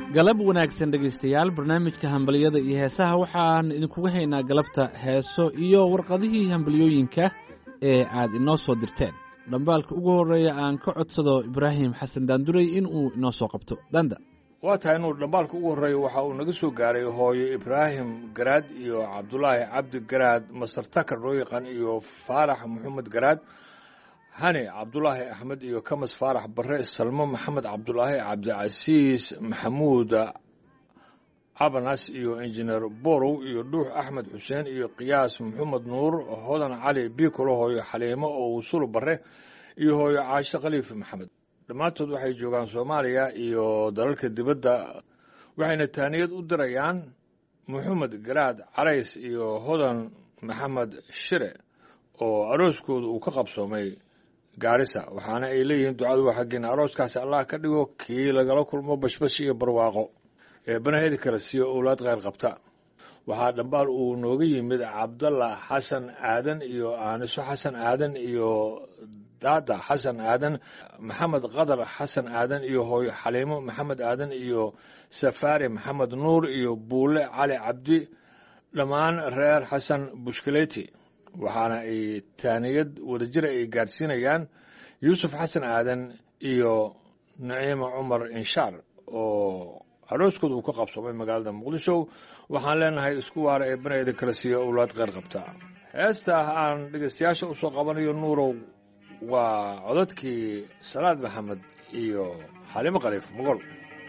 galab wanaagsan dhegaystayaal barnaamijka hambaliyada iyo heesaha waxaan idinkuga haynaa galabta heeso iyo warqadihii hambaliyooyinka ee aad inoo soo dirteen dhambaalka ugu horreeya aan ka codsado ibraahim xasan daanduray in uu inoo soo qabto danda waa tahay inuu dhambaalka ugu horreeya waxa uu naga soo gaaray hooyo ibraahim garaad iyo cabdulaahi cabdi garaad masar takar loo yaqaan iyo faarax maxamed garaad hani cabdulaahi axmed iyo kamas faarax bare salmo maxamed cabdulaahi cabdicasiis maxamuud cabanas iyo injineer borow iyo dhuux axmed xuseen iyo qiyaas maxamed nuur hodan cali biikolo hooyo xaliimo oo wusulu bare iyo hooyo caashe khaliif maxamed dhammaantood waxay joogaan soomaaliya iyo dalalka dibadda waxayna taaniyad u dirayaan maxamed garaad carays iyo hodan maxamed shire oo arooskooda uu ka qabsoomay gaarisa waxaana ay leeyihiin ducadu waa xaggeena arooskaasi allah ka dhigo kii lagala kulmo bashbash iyo barwaaqo ee banaheedi kala siiyo owlaad kheyr qabta waxaa dhambaal uu nooga yimid cabdalla xasan aadan iyo aaniso xasan aadan iyo daada xasan aadan maxamed qadar xasan aadan iyo hooyo xaliimo maxamed aadan iyo safaari maxamed nuur iyo buule cali cabdi dhammaan reer xasan bushkaleti waxaana ay taaniyad wadajira ay gaadhsiinayaan yuusuf xasan aadan iyo naciima cumar inshaar oo arooskooda uu ka qabsoomay magaalada muqdisho waxaan leenahay isku waara ee banayda kala siiya owlaad kheyr qabta heesta aan dhegeystayaasha u soo qabanayo nuurow waa codadkii salaad maxamed iyo xalimo khaliif mogol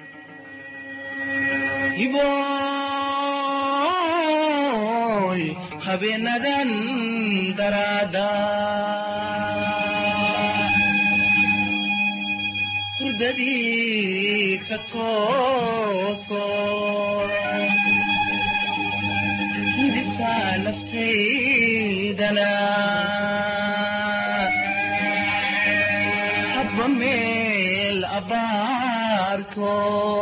habeenadan daraada hurdadii ka tooso hidibtaa naftaydana habba meel abaarto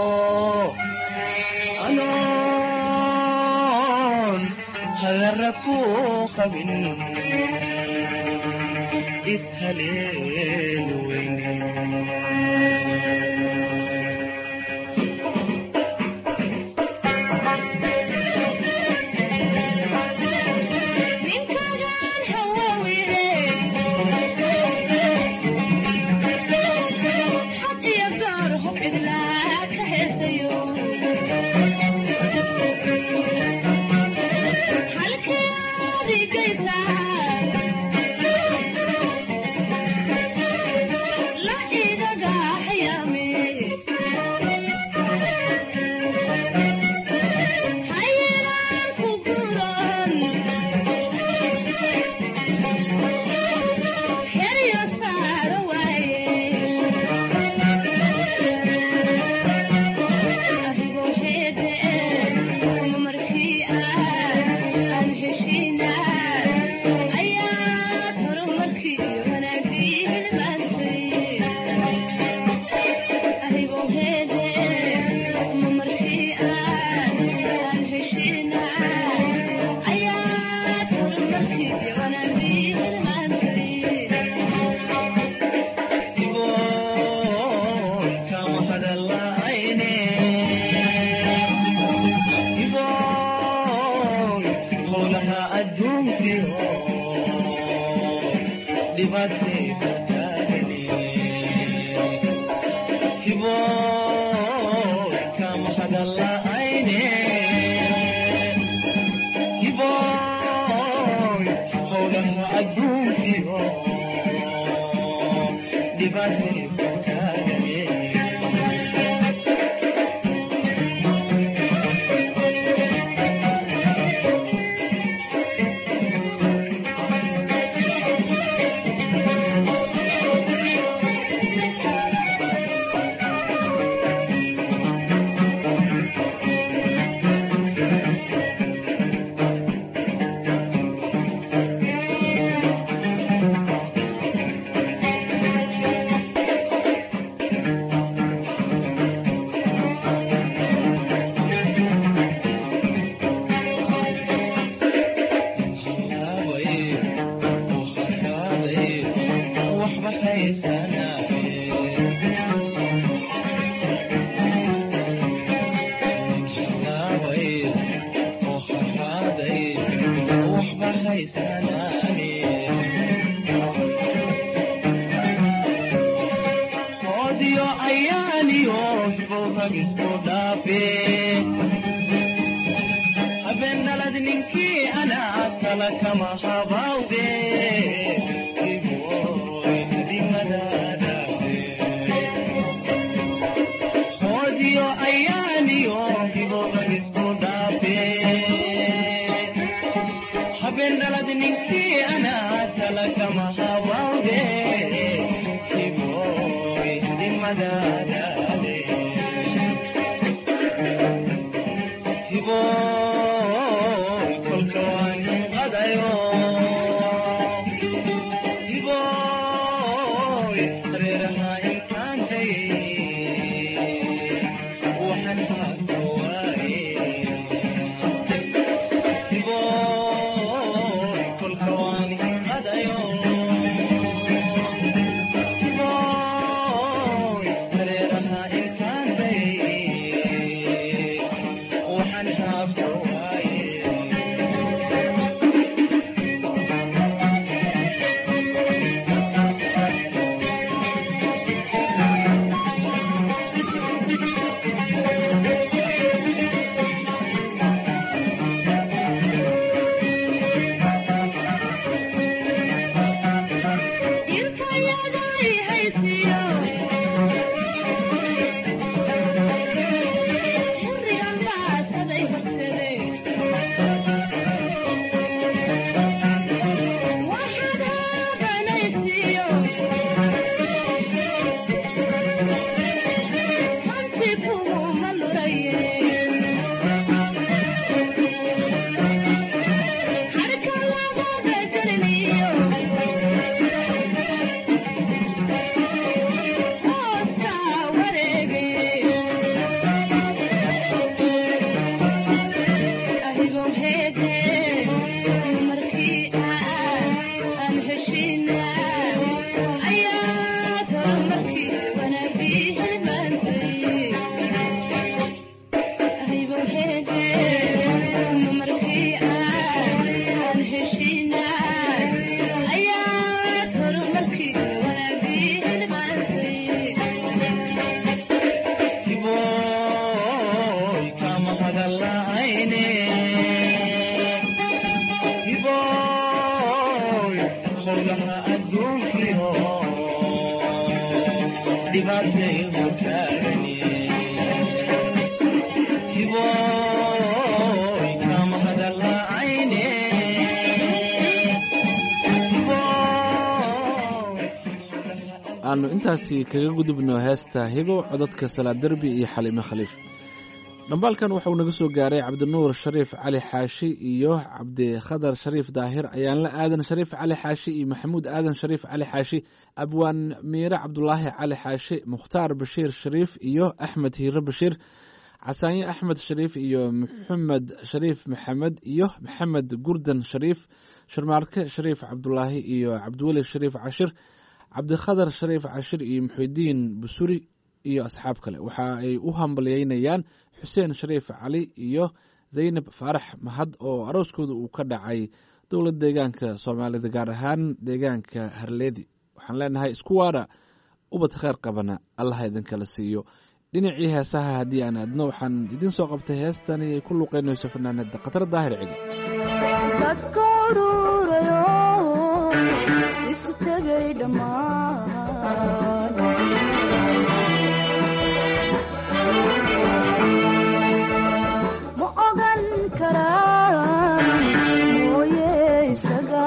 hagarra ku qabin ishaleelu weyn dhaafe habeen dhalad ninkii anaa tala kama habawde Iboy, dimadaadaafe. hoodiyo ayaaniyo hiboba isku dhaafe habeen dhalad ninkii anaa tala kama habawde hiboy dimadaadaade hiboy kolka waan qadayo hiboy reeraha intaan dayay waxaan haata waaye hiboy kolka waan qadayo hiboy reeraha intaan dayay waxaan haata waaye hiboy kama hadala'ayne hiboy howlaha adduunkiyo dhibaatay hutaagani hiboy kama hadala'ayne hiboy aanu intaasi kaga gudubno heesta hibo codadka salaad derbi iyo xaliime khaliif dhambaalkan waxauu naga soo gaaray cabdinuur shariif cali xaashi iyo cabdikhadar shariif daahir ayaanla aadan shariif cali xaashi iyo maxamuud aadan shariif cali xaashi abwaan miire cabdulaahi cali xaashi mukhtaar bashiir shariif iyo axmed hiire bashiir casaanye axmed shariif iyo maxamed shariif maxamed iyo maxamed gurdan shariif sharmaarke shariif cabdulaahi iyo cabdiweli shariif cashir cabdikhadar shariif cashir iyo muxidiin busuri iyo asxaab kale waxa ay u hambalyeynayaan xuseen shariif cali iyo zaynab faarax mahad oo arooskooda uu ka dhacay dowlad deegaanka soomaalida gaar ahaan deegaanka harleedi waxaan leenahay isku waara ubad kheyr qabana allaha idinkala siiyo dhinacii heesaha haddii aan aadno waxaan idiin soo qabtay heestani ay ku luuqeynayso fanaanada khatar daahir cigi dadka ururayo isu tegay dhammaan ma ogan karaan mooye isaga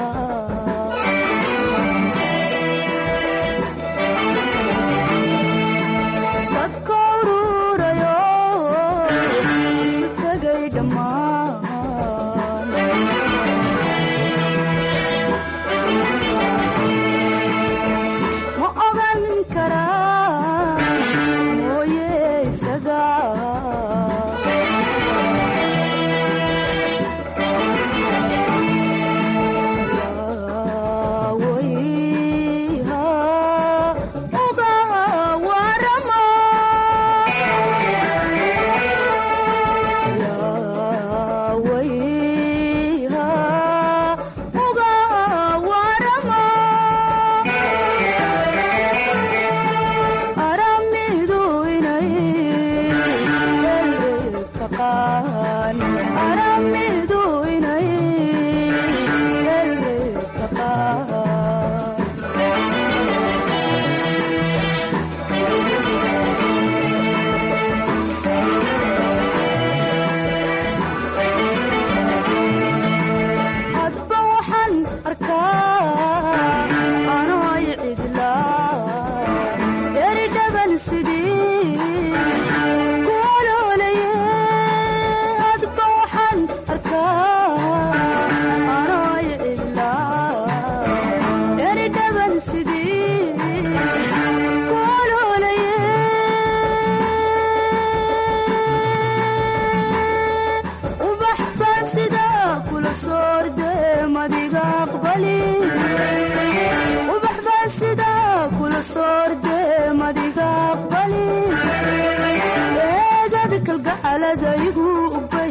dadka ururayo isu tegay dhammaan ma ogan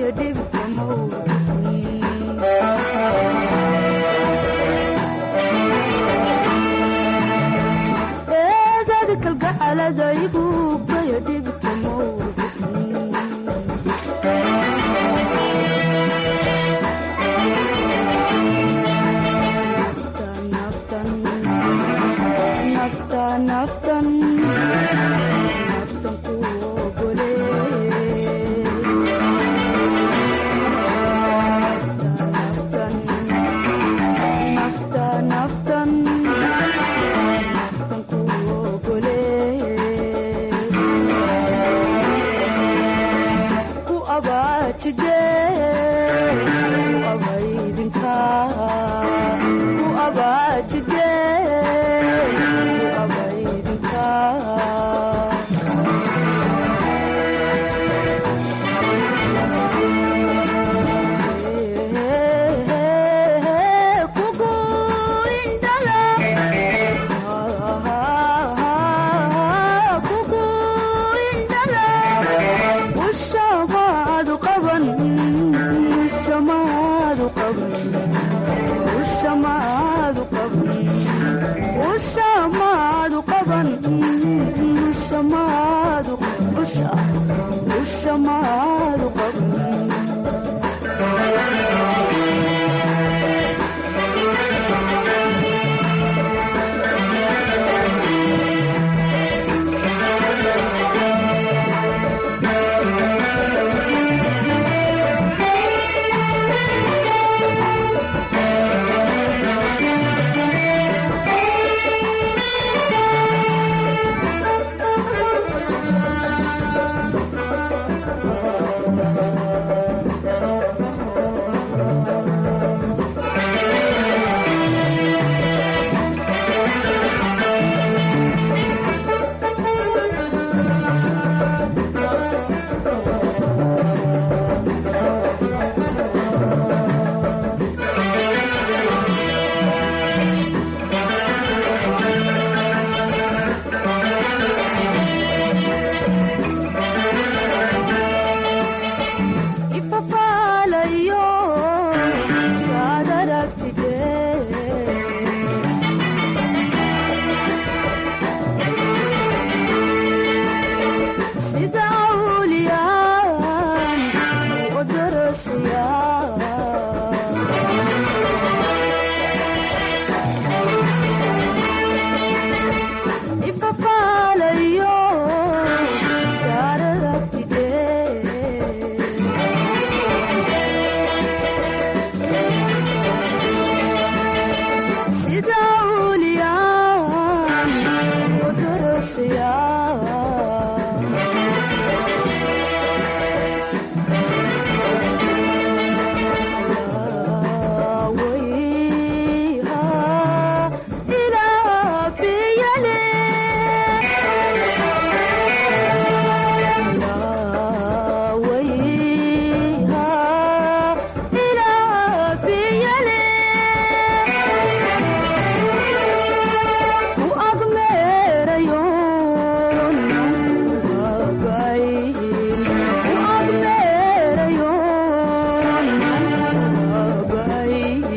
ugbaya dhibta eedada kalgacalada igu ugbaya dhibta naftan naftan naftan naftan ku ogole naftan naftan naftan naftan ku ogole ku abaajide ku abaydinka ku abaajide ku abaydinka kugu indhala kugu indhala ushamaadu qaban ushamaadu qaban ushamaadu qaban ushamaadu qaban ushamaadu usha ushamaadu qaban ifafaalayo saad aragtide sida awliyaan u darasaya ifafaalayo saad aragtide sida uliyaan u darasaya wayha ilaa biyale wayha ilaa biyale u agmeerayo nabay u agmeerayo nabay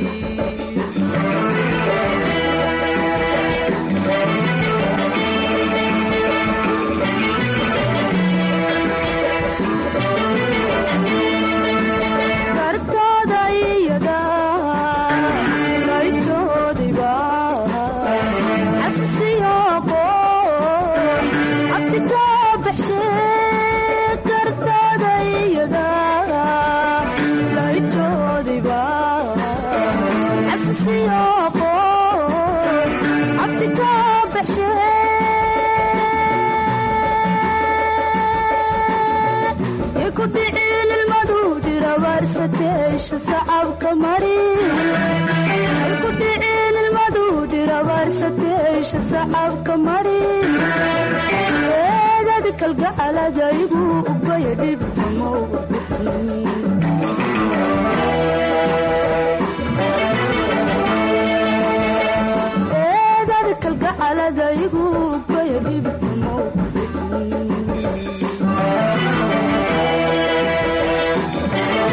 kartooda iyada laytoodiba xasuusiyo qoon abti ka baxshe kartooda iyada laytoodiba xasuusiyo qoon abti ka baxshe ku dhicin ilmadu dirabaarsateesha sacabka mari ku dhicin ilmadu dirabaarsateesha sacabka mari eedad kalgacalada igu ubaya dhibta eedad kalgacalada igu ubaya dhibta mowqif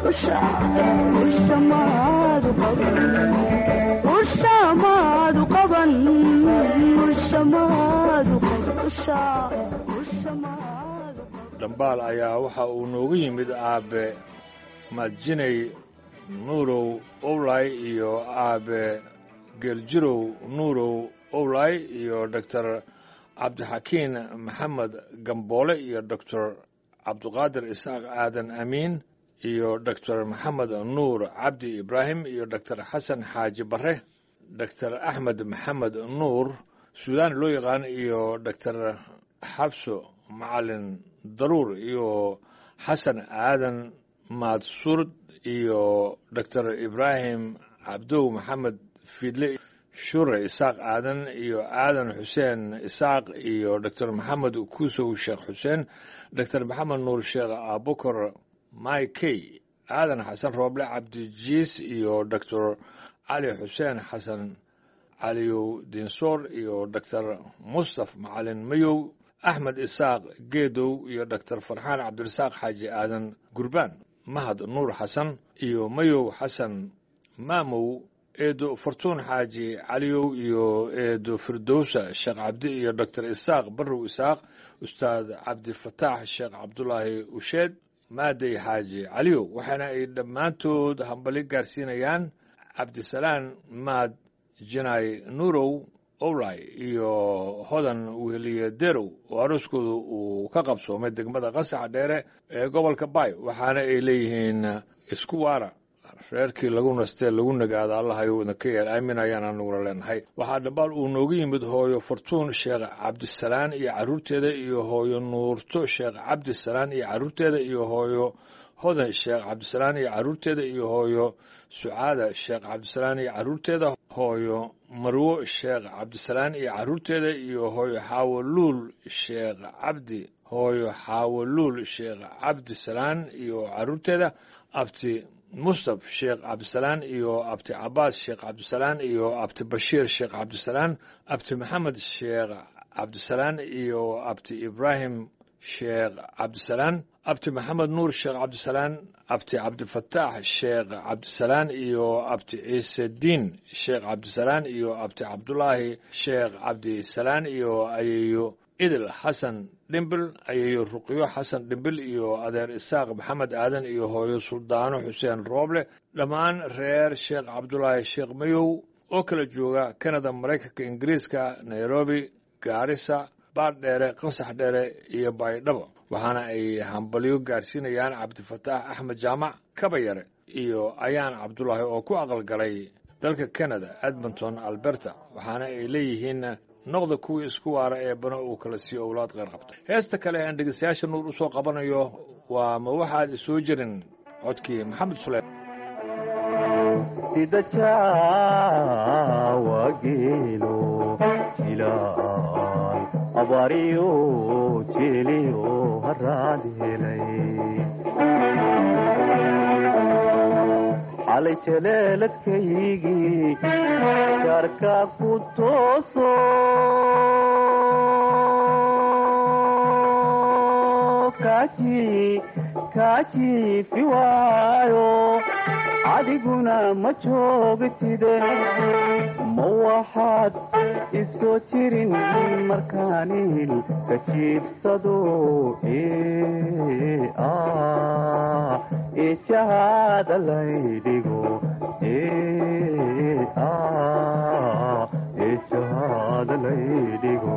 usha usha maadu qaban usha maadu qaban usha maadu qaban usha usha maadu qaban dhambaal ayaa waxa uu noogu yimid aabe madjiney nuurow owlay iyo aabe geeljirow nuurow owlay iyo doctor cabdixakiin maxamed gamboole iyo doctor cabduqaadir isaaq aadan amiin iyo doctor maxamed nuur cabdi ibraahim iyo doctor xasan xaaji bare doctor axmed maxamed nuur suudaan loo yaqaan iyo doctor xabso macalin daruur iyo xasan aadan maadsurd iyo doctor ibraahim cabdow maxamed fiidle shure isaaq aadan iyo aadan xuseen isaaq iyo doctor maxamed kuusow sheekh xuseen doctor maxamed nuur sheekh abukar maykey aadan xasan rooble cabdijiis iyo doctor cali xuseen xasan caliyow dinsoor iyo doctor mustaf macalin mayow axmed isaaq geedow iyo doctor farxaan cabdirasaaq xaaji aadan gurbaan mahad nuur xasan iyo mayow xasan maamow eedo fortuun xaaji caliyow iyo eedo firdowsa sheekh cabdi iyo doctor isaaq barrow isaaq ustaad cabdifataax sheekh cabdulaahi usheed maadey xaaji caliyow waxaana ay dhammaantood hambali gaarsiinayaan cabdisalaan maad jinay nuurow owlay iyo hodan weheliye derow oo arooskooda uu ka qabsoomay degmada qasaxa dheere ee gobolka bay waxaana ay leeyihiin isku waara reerkii lagu nastee lagu nagaada allahayu idinka yeel aamin ayaan anaguna leenahay waxaa dhambaal uu noogu yimid hooyo fortuun sheekh cabdisalaan iyo carruurteeda iyo hooyo nuurto sheekh cabdisalaan iyo carruurteeda iyo hooyo hodan sheekh cabdisalaan iyo carruurteeda iyo hooyo sucaada sheekh cabdisalaan iyo carruurteeda hooyo marwo sheekh cabdisalaan iyo carruurteeda iyo hooyo xaawoluul sheekh cabdi hooyo xaawoluul sheekh cabdisalaan iyo carruurteeda abti mustaf sheekh cabdisalaan iyo abti cabaas sheekh cabdisalaan iyo abti bashiir sheekh cabdisalaan abti maxamed sheekh cabdisalaan iyo abti ibraahim sheekh cabdisalaan abti maxamed nuur sheekh cabdisalaan abti cabdifataax sheekh cabdisalaan iyo abti ciisediin sheekh cabdisalaan iyo abti cabdulaahi sheekh cabdisalaan iyo ayeeyo idil xasan dhimbil ayeeyo ruqyo xasan dhimbil iyo adeer isaaq maxamed aadan iyo hooyo suldaano xuseen rooble dhammaan reer sheekh cabdulaahi sheekh mayow oo kala jooga kanada maraykanka ingiriiska nairobi gaarisa baardheere qasax dheere iyo baydhabo waxaana ay hambalyo gaarsiinayaan cabdifataax axmed jaamac kabayare iyo ayaan cabdulaahi oo ku aqalgalay dalka kanada edmonton alberta waxaana ay leeyihiin noqda kuwii isku waara ee bana uu kala siiyo owlaad qeyr qabto heesta kale aan dhegeystayaasha nuur u soo qabanayo waa ma waxaad isoo jirin codkii maxamed suleym sida jaawa geelo jilaan abaariyo jeeliyo haraad helay calay jaleeladkaygii jaarka ku tooso kaaji kaajiifi waayo adiguna ma joogtide ma waxaad isoo jirin markaanil ka jiibsado eejahaada laydhigo eejahaada laydhigo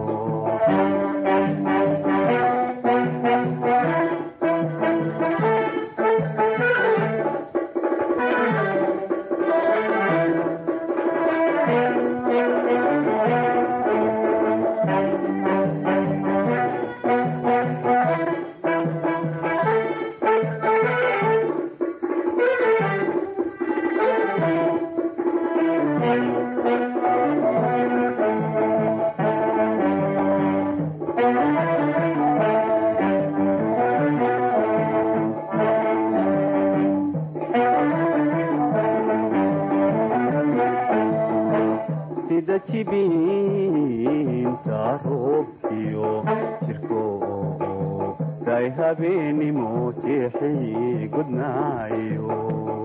ubaxii gudnaayo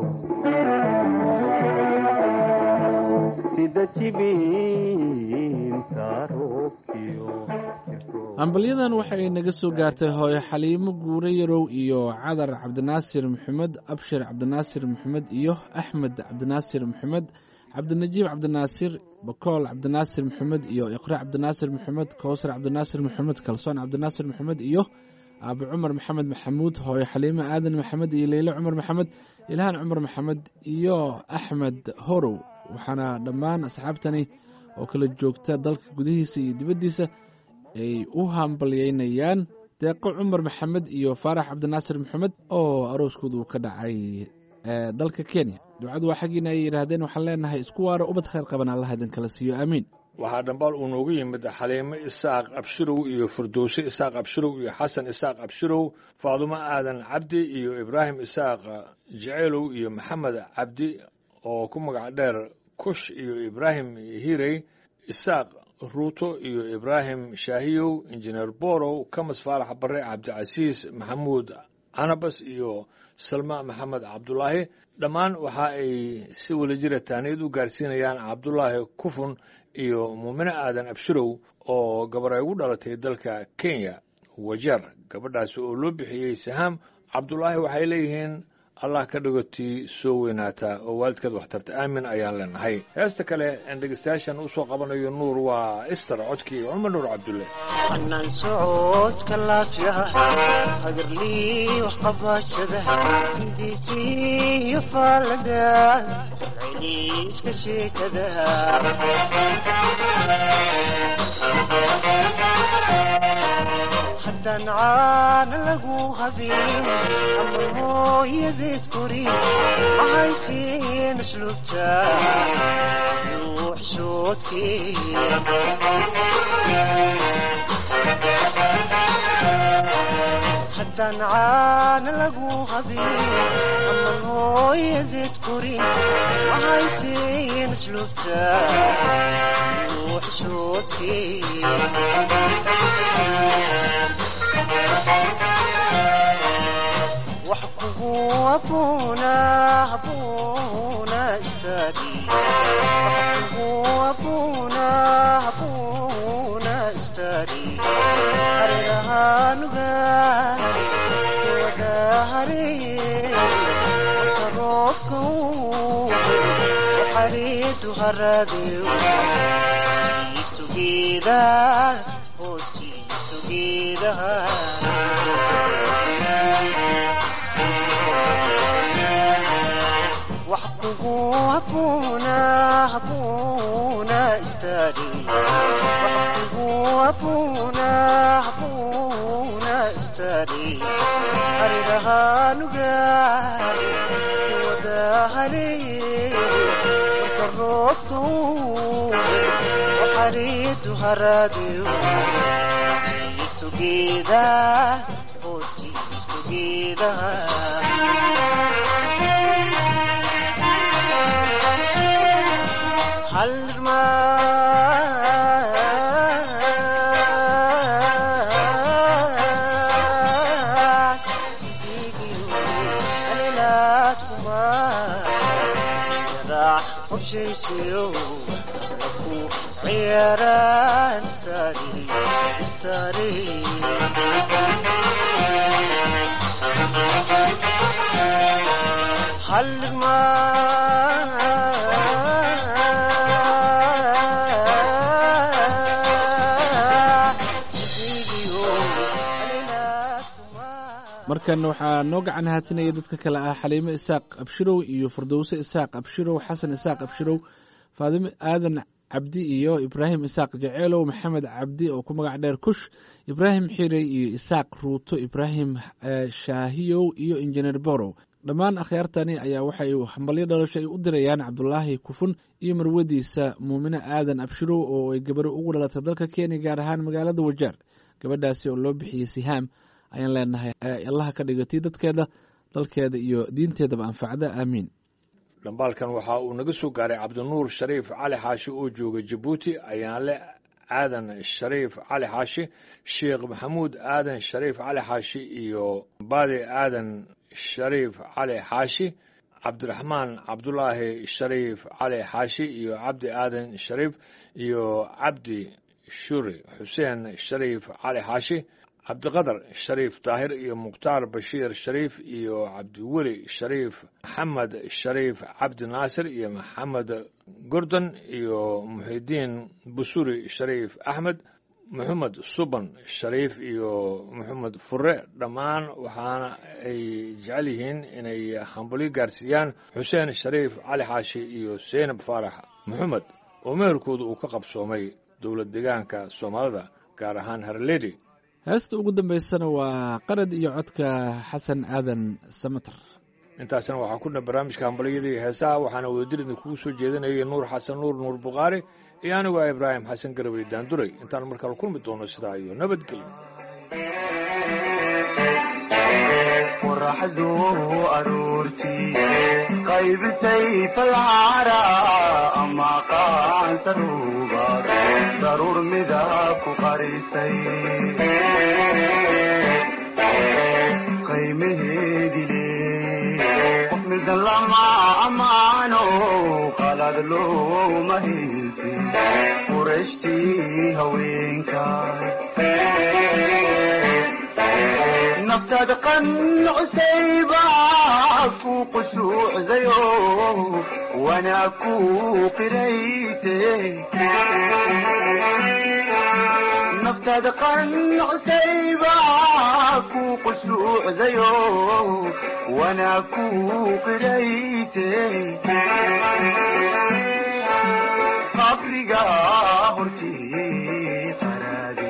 sida jibiinta roobkiyo hambalyadan waxay naga soo gaartay hooyo xaliimo guure yarow iyo cadar cabdinaasir maxamed abshir cabdinaasir maxamed iyo axmed cabdinaasir maxamed cabdinajiib cabdinaasir bakool cabdinaasir maxamed iyo iqre cabdinaasir maxamed kowsar cabdinaasir maxamed kalsoon cabdinaasir maxamed iyo aabe cumar maxamed maxamuud hooyo xaliimo aadan maxamed iyo leyle cumar maxamed ilhaan cumar maxamed iyo axmed horow waxaana dhammaan asxaabtani oo kala joogta dalka gudihiisa iyo dibaddiisa ay u hambalyeynayaan deeqo cumar maxamed iyo faarax cabdinaasir maxamed oo arooskoodu ka dhacay ee dalka kenya ducadu waa xaggiina ay yidhaahdeen waxaan leenahay isku waaro ubad khayr qaban allah idin kala siiyo aamiin waxaa dhambaal uu noogu yimid xaliimo isaaq abshirow iyo firdowse isaaq abshirow iyo xasan isaaq abshirow faadumo aadan cabdi iyo ibraahim isaaq jeceelow iyo maxamed cabdi oo ku magac dheer kush iyo ibraahim hirey isaaq ruuto iyo ibraahim shaahiyow injineer borow kamas faarax bare cabdicasiis maxamuud canabas iyo salma maxamed cabdulaahi dhammaan waxa ay si wadajira taaniyad u gaarsiinayaan cabdulaahi kufun iyo muumine aadan abshirow oo gabar ay ugu dhalatay dalka kenya wajeer gabadhaasi oo loo bixiyey sahaam cabdulaahi waxay leeyihiin allah ka dhigo tii soo weynaataa oo waalidkeed waxtarta aamin ayaan leenahay heesta kale aan dhegeystayaashan u soo qabanayo nuur waa ister codkii cumar nuur cabdulle xanaan socodka laafiyaha hagarlii wax qabaashada hindiisi iyo faalada celiiska sheekada haddaan caana lagu habin ama hooyadeed korin mahaysiin asluubta haddaan caana lagu habin aman hooyadeed korin mahaysiin asluubta wax kugu abuuna abuuna istaagi wax kugu abuuna abuuna istaagi hareerahanugaari wada hareeye marka roobka uu xariidu haraadeu jiiftugeeda hoos jiiftugeedaha wax kugu abuuna abuuna istaagi wax kugu abuuna abuuna istaagi hareerahanugaari wada hareeye marka roobka uu xariidu haraadeu jiiftugeeda hoos jiiftugeedaha ciyaaraan markan waxaa noo gacan haatinaya dadka kale ah xaliimo isaaq abshirow iyo fardowse isaaq abshirow xasan isaaq abshirow faadimo aadan cabdi iyo ibraahim isaaq jeceelow maxamed cabdi oo ku magac dheer kush ibraahim xirey iyo isaaq ruuto ibraahim shaahiyow iyo injineer borow dhammaan akhyaartani ayaa waxay hambalyo dhalasho ay u dirayaan cabdulaahi kufun iyo marwadiisa muumine aadan abshirow oo ay gabaro ugu dhalatay dalka kenya gaar ahaan magaalada wajaar gabadhaasi oo loo bixiyey sihaam ayaan leenahay allaha ka dhigatay dadkeeda dalkeeda iyo diinteedaba anfacda aamiin dhambaalkan waxa uu naga soo gaaray cabdinuur shariif cali xaashi oo jooga jabuuti ayaanle aadan shariif cali xaashi sheekh maxamuud aadan shariif cali xaashi iyo baadi aadan shariif cali xaashi cabdiraxmaan cabdulaahi shariif cali xaashi iyo cabdi aadan shariif iyo cabdi shuri xuseen shariif cali xaashi cabdiqadar shariif daahir iyo mukhtaar bashiir shariif iyo cabdiweli shariif maxamed shariif cabdi naasir iyo maxamed gordon iyo muxidiin busuri shariif axmed maxamed suban shariif iyo maxamed fure dhammaan waxaana ay jecel yihiin inay hambalyo gaarsiiyaan xuseen shariif cali xaashi iyo seynab faarax maxamed oo meherkooda uu ka qabsoomay dowlad deegaanka soomaalida gaar ahaan harledi heesta ugu dambaysana waa qarad iyo codka xasan aadan samater intaasna waxaa ku dhan barnaamijka hambalyadii heesaha waxaana wadajir idinkugu soo jeedinayay nuur xasan nuur nuur bukhaari iyo anigu ah ibraahim xasan garabay daanduray intaan markale kulmi doono sidaa iyo nabadgelyo qoraxdu aroortii qaybisay falcaara ama qaansaruubaad daruur midab ku qarisay qiimaheedile qof midan lama amaano qalad looma hilsi qurashtii haweenkaay naftaada qancusayba ku qushuucdayo wana ku qirayte naftaada qancusayba ku qushuucdayo wana ku qirayte qabriga hortii qaraade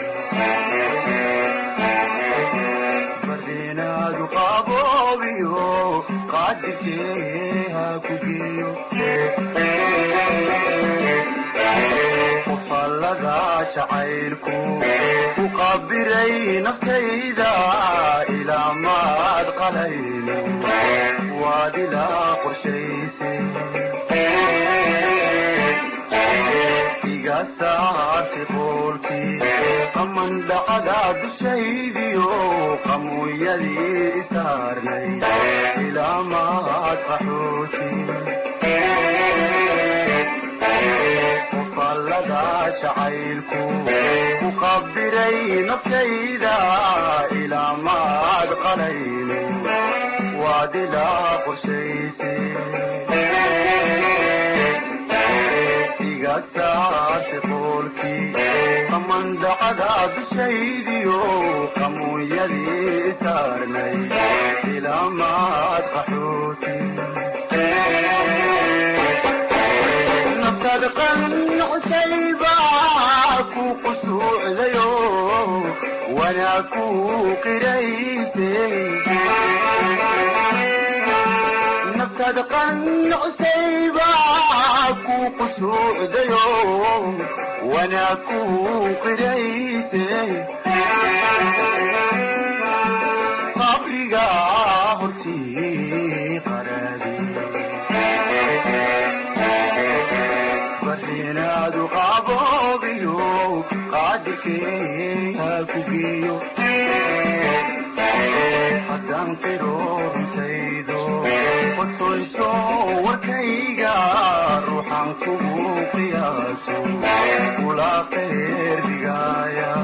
bardeenaadu qaboobiyo qaadirkee ha ku geeyo qofallada jacaylku ku qabiray naftayda ilaa maad qalayno waad ilaa qorshayse iga saarti qoolkii qaman dhacda dushaydiyo qamuuyadii isaarnay ilaa maad qaxooti qofallada jacaylku ku qabiray naftayda ilaa maad qalayno waad ilaa qorshayse iga saarti qoolkii qamandacada dushaydiyo qamuuyadii isaarnay ilaa maad qaxooti naftaada qancusayba ku qusuucdayo wanaa ku qirayse naftaada qancusayba ku qusuucdayo wanaa ku qirayse qabriga hortii qaraade barinaadu qaboobiyo qaadirkee ha ku geeyo haddaan qiro runtaydo qotoyso warkayga ruuxan kugu qiyaaso kula qeyr dhigaaya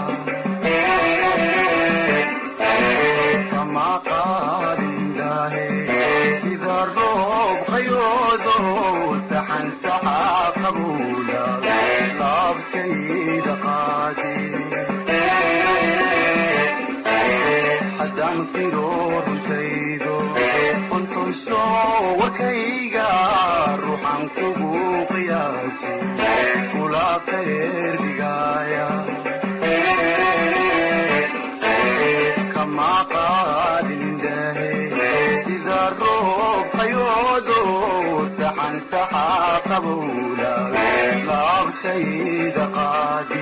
kama qaadindaahe sida roob qayoodo saxan saxa qabuula laabkayda qaadi haddaan qiro runtaydo qontayso warkayga ruuxan kugu qiyaaso kula qeyr dhigaaya kama qaadindaahe sida roob qayoodo saxan saxa qabuula laabtayda qaadi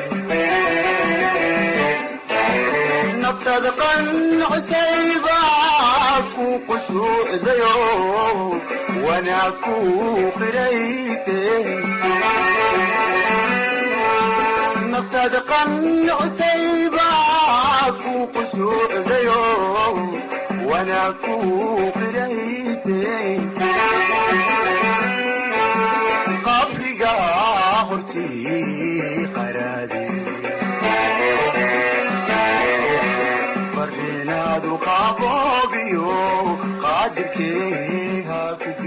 naftaada qancusayba ku qusuucdayo wanaa ku qirayse naftaada qancusayba ku qusuucdayo وانا كوخريتي قبرك هرتي قرادي فريناد قابوبيو قادركي هاكو